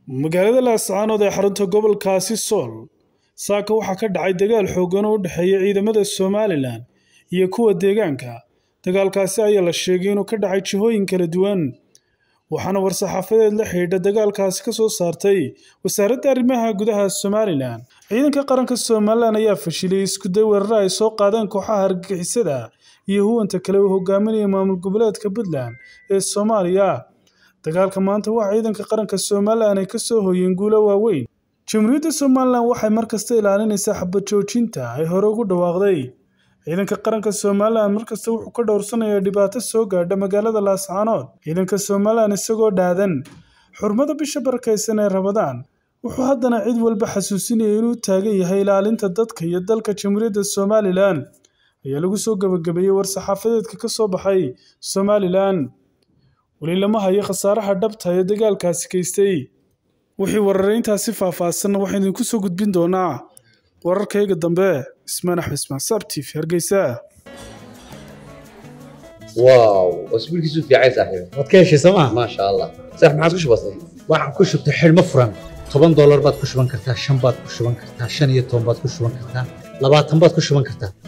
magaalada laascaanood ee xarunta gobolkaasi sool saaka waxaa ka dhacay dagaal xooggan oo u dhexeeya ciidamada somalilan iyo kuwa deegaanka dagaalkaasi ayaa la sheegay inuu ka dhacay jihooyin kala duwan waxaana war-saxaafadeed la xidhiidha dagaalkaasi ka soo saartay wasaaradda arrimaha gudaha somalilan ciidanka qaranka somalilan ayaa fashilay iskuday weerara ay soo qaadeen kooxaha argagixisada iyo huwanta kale uu hogaaminaya maamul goboleedka puntland ee soomaaliya dagaalka maanta waxa ciidanka qaranka somalilan ay kasoo hoyeen guulo waaweyn jamhuuriyadda somalilan waxay markasta ilaalinaysaa xabad joojinta ay hore ugu dhawaaqday ciidanka qaranka somalilan markasta wuxuu ka dhowrsanayaa dhibaato soo gaadha magaalada laascaanood ciidanka somalilan isagoo dhaadan xurmada bisha barakaysan ee ramadaan wuxuu haddana cid walba xasuusinaya inuu taagan yahay ilaalinta dadka iyo dalka jamhuuriyadda somalilan ayaa lagu soo gabagabeeyey war-saxaafadeedka ka soo baxay somalilan weli lama hayo khasaaraha dhabta ee dagaalkaasi geystay wixii warareyntaasi faahfaahsanna waxaan idinku soo gudbin doonaa wararkayga dambe ismaan axmed ismaan sabtif hargeysa واو اسبوع كيسو في عايز احيو waad ka heshay sooma ما شاء الله صح ما عاد كش بسيط waxaan ku shubtay xidhmo furan toban doolar baad ku shuban kartaa shan baad ku shuban kartaa shan iyo toban baad ku shuban kartaa labaatan baad ku shuban kartaa